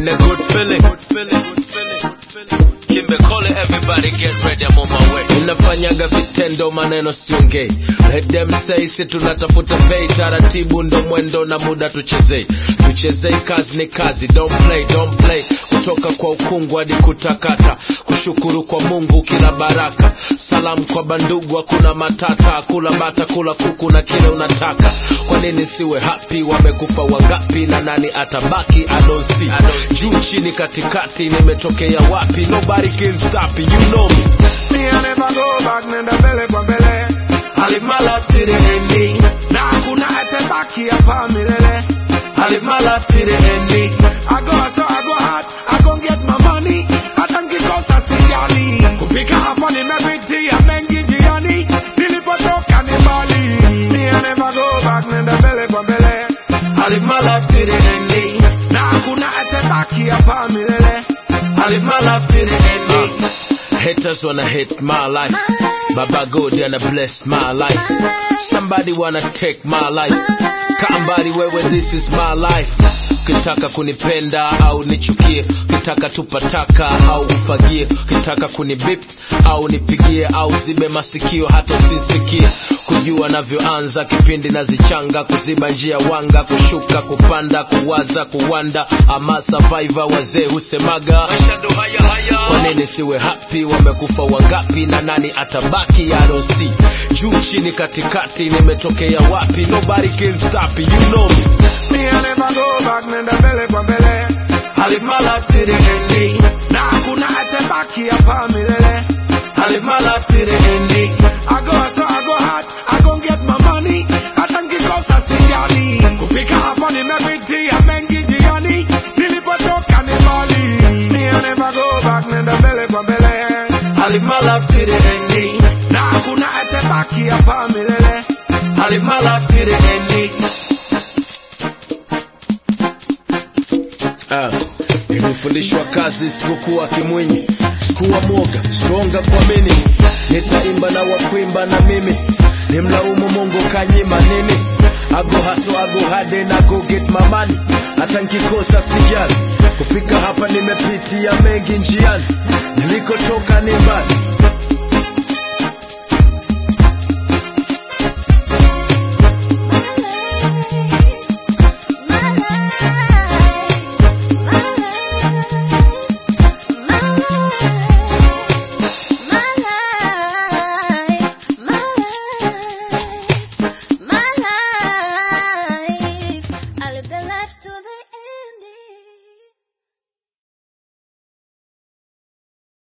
in a good feeling. Good feeling, good feeling, good feeling. Kimbe Kole, everybody get ready, I'm on my way. Unafanyaga vitendo, maneno siongei. Let them say, si tunatafuta pay, taratibu ndo mwendo na muda tuchezei. Tuchezei, kazi ni kazi, don't play, don't play. Kutoka kwa ukungu hadi kutakata, kushukuru kwa Mungu kila baraka. Salamu kwa bandugu, hakuna matata, kula bata, kula kuku na kile unataka. Kwa nini siwe happy? Wamekufa wangapi na nani atabaki? I don't see. Juu chini katikati, nimetokea wapi? Nobody can stop it, you know me. Me I never go back, nenda mbele kwa mbele. I live my life to the ending. Na hakuna atabaki hapa milele. I live my life to the ending. I go so I go hard, I go get my money. Hata nikikosa sijali. Kufika hapa nimepitia mengi njiani. Nilipotoka ni mbali. Me I never go back, nenda mbele kwa mbele. I live my life to the ending. Na hakuna atabaki hapa milele. I live my life to the ending. Haters wanna hate my life. Baba God wanna bless my life. Somebody wanna take my life. Kambari wewe, this is my life. Ukitaka kunipenda au nichukie, ukitaka tupataka au ufagie, ukitaka kunibip au nipigie au zibe masikio hata usisikie. Kujua navyoanza kipindi nazichanga, kuziba njia wanga, kushuka, kupanda, kuwaza, kuwanda, ama survivor wazee husemaga kwa nini siwe happy? Wamekufa wangapi na nani atabaki? I don't see. Juu chini katikati, nimetokea wapi? Nobody can stop it, you know me. Me I never go back, nenda mbele kwa mbele. I live my life to the ending. Na hakuna atabaki hapa milele. I live my life to the ending. I go so I go hard, I go get my money. Hata nikikosa sijali. Kufika hapa nimepitia mengi njiani. Nilipotoka ni mbali. Me I never go back, nenda mbele kwa mbele. I live my life to the ending. Na hakuna atabaki hapa milele. I live my life to the ending. Ah, nilifundishwa kazi sikukuwa kimwinyi, sikuwa mwoga, stronga kuamini, nitaimba na wakuimba na mimi, nimlaumu Mungu kanyima nini? Ago haso ago hade na go get my money, hata nkikosa sijali, kufika hapa nimepitia mengi njiani, nilikotoka ni mbali,